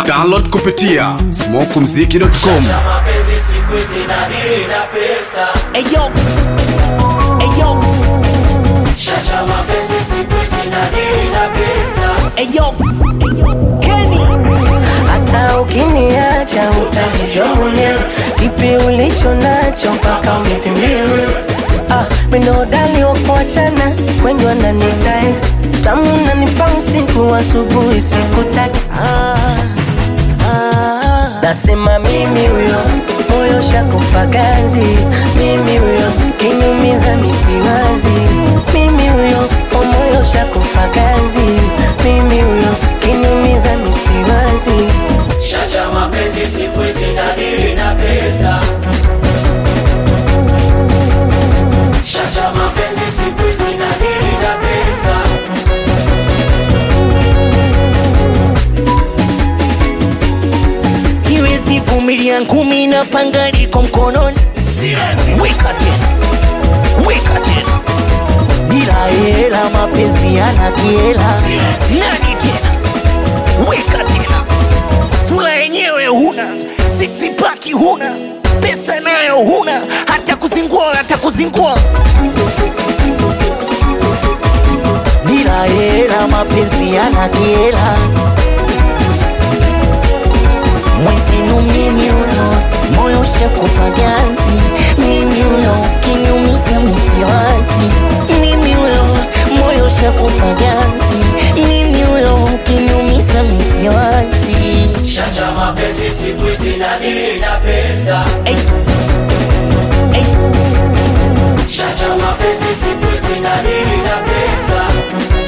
Download kupitia smokumziki.com. Cha mapenzi siku hizi nadili na pesa Ayo, ayo, Chacha mapenzi siku hizi nadili na pesa ayo, Kenny. hata ukiniacha utajijua mwenyewe kipi ulicho nacho mpaka umevimbia ah, minodali wakuachana wengi wananita ex tamu nanipa usiku asubuhi sikutaki ah, ah, nasema mimi huyo moyo shakufa ganzi mimi huyo kinyumiza misiwazi mimi huyo o moyo shakufa ganzi mimi huyo kinyumiza misiwazi Chacha mapenzi siku hizi nadili na pesa Chacha mapenzi siku hizi nadili na pesa siwezi vumilia ngumi na panga liko mkononi weka tena weka tena bila hela mapenzi yana kiela nani tena weka tena sura yenyewe huna sixpaki huna pesa nayo huna hata kuzingua hata kuzingua bila hela mapenzi yana kiela mwezenu mimi huyo moyo shakufa ganzi mimi huyo kinyumiza misiwazi mimi huyo moyo shakufa ganzi mimi huyo kinyumiza misiwazi Chacha mapenzi siku hizi nadili na pesa Ay, ay, Chacha mapenzi siku hizi nadili na pesa